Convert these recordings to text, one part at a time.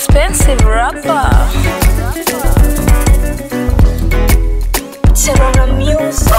expensive rapper. Terror music.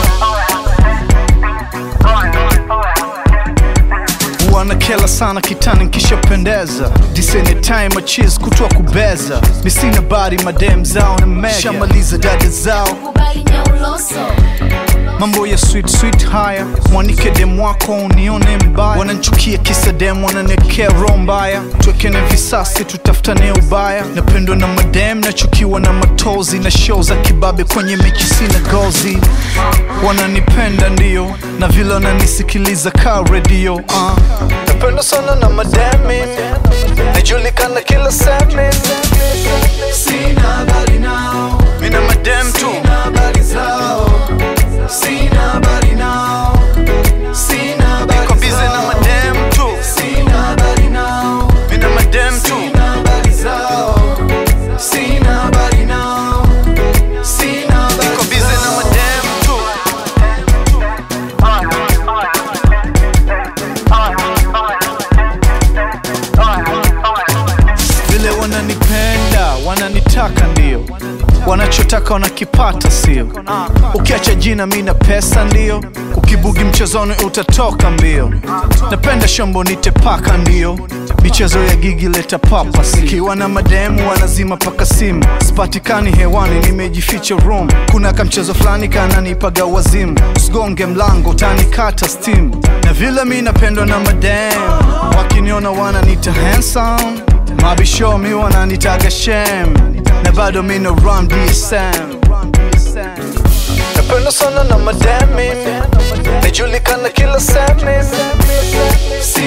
wanakela sana kitani nkishapendeza disene time achis kutwa kubeza nisina bari madem zao na mega shamaliza dada zao Kubali nyauloso. mambo ya sweet sweet haya mwanike dem wako unione mbaya wananchukia kisa dem wananekea roho mbaya twekene visasi tutafutane ubaya napendwa na madem nachukiwa na matozi na show za kibabe kwenye mechi sina gozi wananipenda ndio na vile wananisikiliza ka redio uh. napendwa sana na mademi najulikana kila semi Sina habari nao, mina madem tu sina habari zao, sina habari nao, sina habari niko bize na zao, madem tu sina habari nao, mina madem tu sina habari zao, sina habari nao, sina habari niko bize na zao. madem tu vile wananipenda wananitaka ndio wanachotaka wanakipata sio ukiacha jina mi na pesa ndio ukibugi mchezoni utatoka mbio napenda shombo nitepaka ndio michezo ya gigi leta papa ikiwa na mademu wanazima paka simu sipatikani hewani nimejificha room kuna kamchezo fulani kananipaga wazimu usigonge mlango utanikata steam na vile mi napendwa na mademu wakiniona wananita handsome mabisho mi wananitaga shem na bado mi na run dsm napenda sana na mademi najulikana kila semi